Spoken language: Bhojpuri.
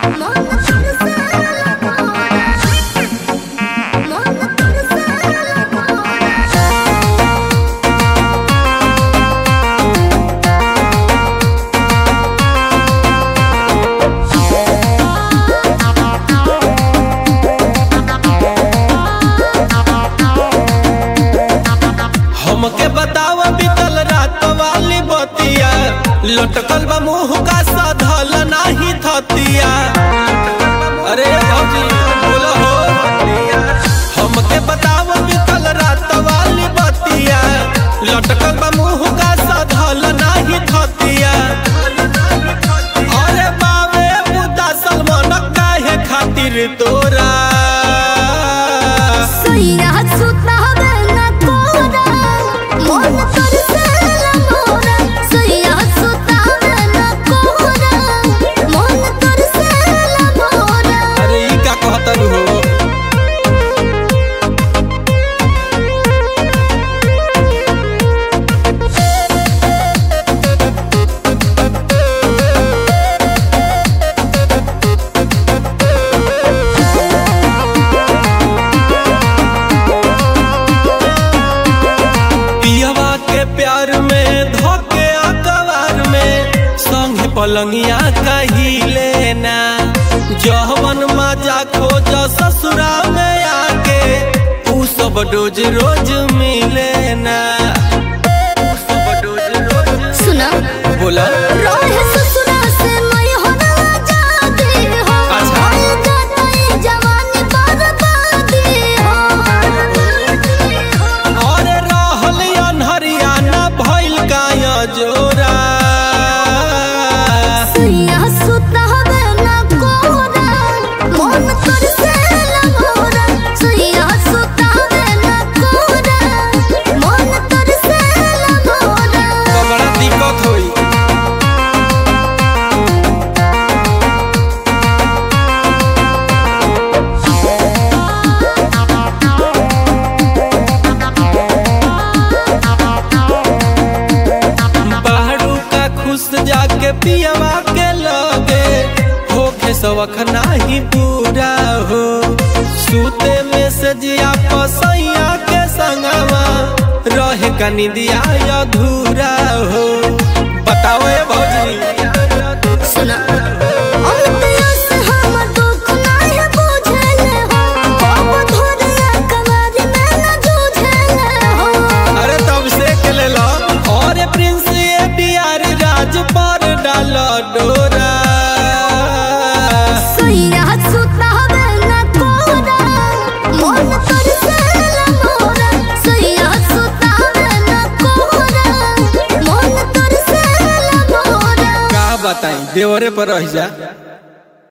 हमके बताव बीतल रात वाली बतिया लटकल बा मुंह का साधल नाही थतिया अरे भौजी बोलो हो हमके बताव बीतल रात वाली बतिया लटकल बा मुंह का साधल नाही थतिया अरे बावे मुद्दा सलमान काहे खातिर तोरा अरे ई का कहतन हो पियवा के प्यार में धोके अकबार में संग पलंगिया कहिले ना जहवन मजा खोज ससुरा में आके ऊ सब रोज रोज मिले ना ऊ सब रोज रोज सुना बोला रोहे ससुरा से मैं होना जाती हो अच्छा। होए जाता ये जवानी बर्बादी हो और रहल अनहरिया ना भइल काया जोरा सुइया सुता हवे ना कोरा मन कर से लगोरा सुइया सुता हवे ना कोरा मन कर से लगोरा तो बड़ा दिक्कत होई बाहरू का खुश जाके पियवा के लगे होके सवख नाही पूरा हो सूते में से जिया पसैया के संगवा रहे का निदिया अधूरा हो बताओ ए भौजी सुना अमतिया से हमर दुख नाही बुझले हो बाबू धोरिया कवारी में न जूझले हो अरे तब से के ले लो और प्रिंस ये बिहार राज पर डाल डोरा सुइया सुता हवे न कोरा मन कर से लगोरा सुइया सुता हवे न कोरा मन कर से लगोरा का बताई देवरे पर रह जा